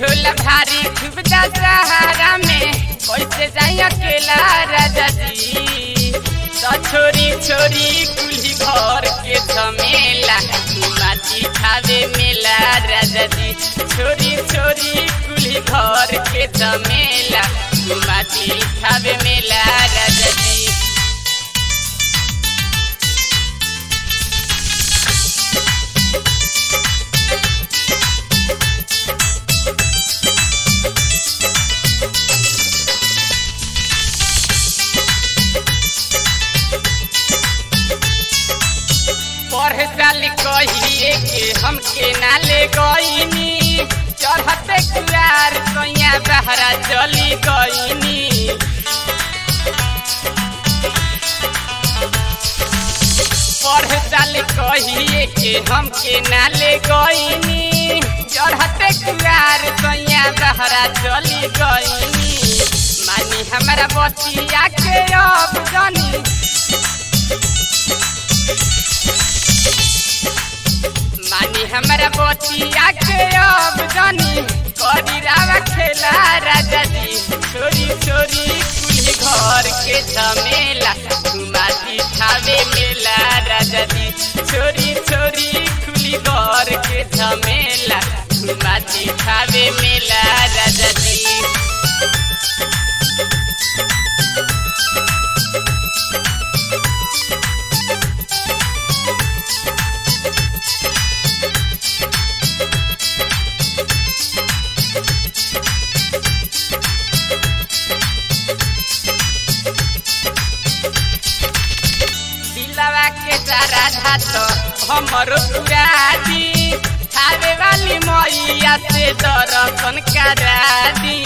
होला भारी खूब दशहरा में कैसे जाई अकेला राजा जी तो छोरी छोरी कुली घर के झमेला माटी खावे मेला राजा जी छोरी छोरी कुली घर के झमेला माटी खावे मेला राजा जी पढ़े साल कहिए के हमके ना ले गईनी चढ़ते कुआर सैया बहरा चली गईनी पढ़े साल कहिए के हमके ना ले गईनी चढ़ते कुआर सैया बहरा चली गईनी मानी हमारा बतिया के अब जानी मानी हमारा बतिया के अब जानी करी रावा खेला राजा जी छोरी छोरी कुली घर के झमेला घुमाती खावे मेला राजा जी छोरी छोरी कुली घर के झमेला घुमाती खावे मेला राजा जी दिलवा के सारा धात हमरो पुरादी खावे वाली मैया से दर्शन करा दी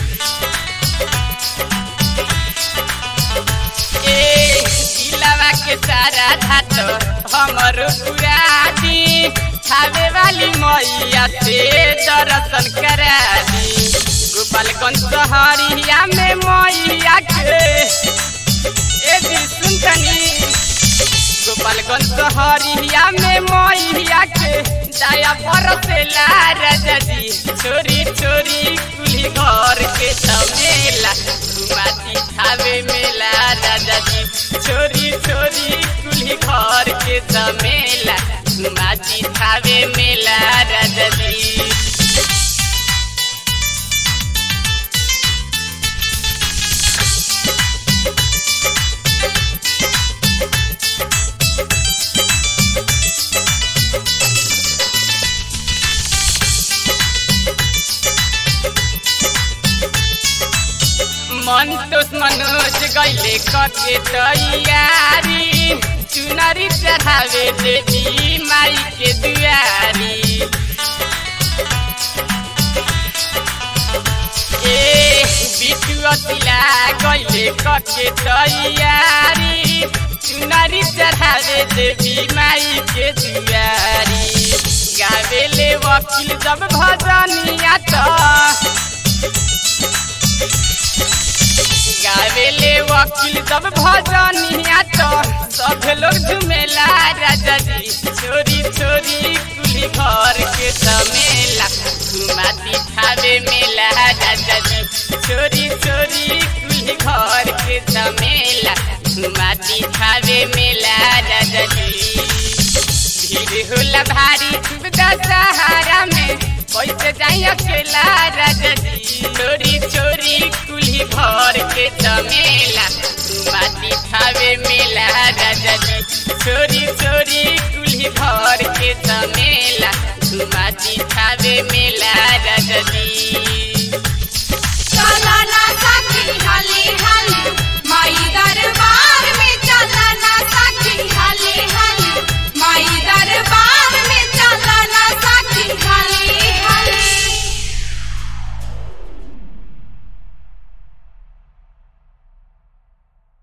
ए दिलवा के सारा धात हमरो पुरादी खावे वाली मैया से दर्शन करा दी गोपालगंज शहरिया में मैया के ए दी सुनतनी गोपालगंज शहरिया में मैया के दया बरसेला राजा जी छोरी छोरी कुली घर के झमेला घुमाती खावे मेला राजा जी छोरी छोरी कुली घर के झमेला घुमाती खावे मेला राजा जी मन तोस मनोज गैले कके तैयारी चुनरी चढ़ावे देवी माई के दुआरी ए बिटुआ तिला गैले कके तैयारी चुनरी चढ़ावे देवी माई के दुआरी गावेले वकील जब भजनिया तो गावेले वकील सब भजनिया तो सब लोग झुमेला राजा जी छोरी छोरी कुली घर के झमेला घुमाती खावे मेला राजा जी छोरी छोरी कुली घर के झमेला घुमाती खावे मेला राजा जी भीड़ होला भारी खूब दशहरा में कैसे जाई अकेला राजा जी चोरी चोरी कुली घर के झमेला माटी खावे मेला राजा जी चोरी चोरी कुली घर के झमेला माटी खावे मेला राजा जी